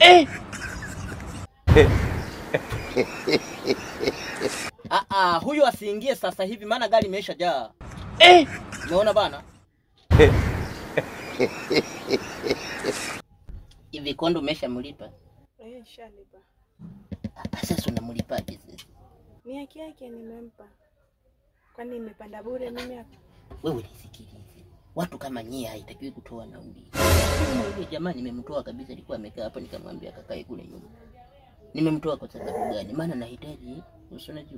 Ah, ah, huyu asiingie sasa hivi maana gari imeisha jaa. Umeona bana? Hivi kondo umeshamlipa? Eh, shalipa. Ah, Sasa unamlipaje sasa? Ni haki yake nimempa. Kwani nimepanda bure mimi hapa? Wewe nisikilize. Watu kama nyie haitakiwi kutoa nauli. Yule jamaa nimemtoa kabisa, alikuwa amekaa hapo, nikamwambia kakae kule nyuma. Nimemtoa kwa sababu gani? Maana nahitaji usi unajua.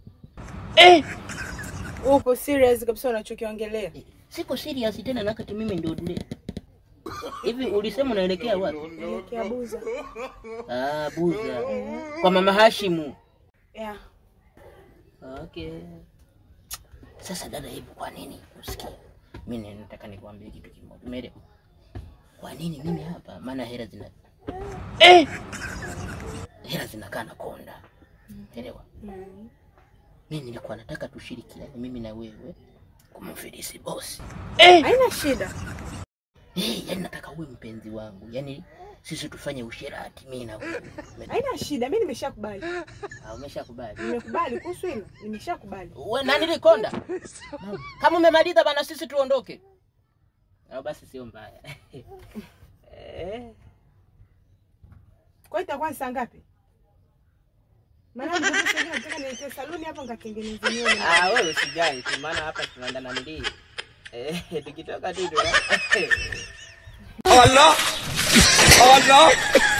Upo serious kabisa unachokiongelea? Eh, Siko serious tena na wakati mimi ndio dule. Hivi ulisema unaelekea wapi? Elekea Buza. Ah, Buza. Kwa mama Hashimu. Yeah. Okay. Sasa dada, hebu kwa nini usikie? Mimi nataka nikwambie kitu kimoja. Umeelewa? Kwa nini mimi hapa? Maana hela zina eh, hela zinakaa na konda. Elewa? Mm. Mimi nilikuwa nataka tushirikiane mimi na wewe kumfilisi bosi. Haina shida. Eh, yani nataka uwe mpenzi wangu. Yaani sisi tufanye usherati mimi na wewe. Haina shida. Mimi nimeshakubali. Ah, umeshakubali. Nimekubali kuhusu hilo. Nimeshakubali. We, nani likonda? Kama umemaliza bana, sisi tuondoke. Au basi sio mbaya. Eh, Kwa hiyo itakuwa ni saa ngapi? Maana mtoto sasa nataka niite saluni hapo nikatengeneze nywele. Ah, wewe usijali tu, maana hapa tunaenda na mlii. Eh, tukitoka tu tu. Allah! Allah!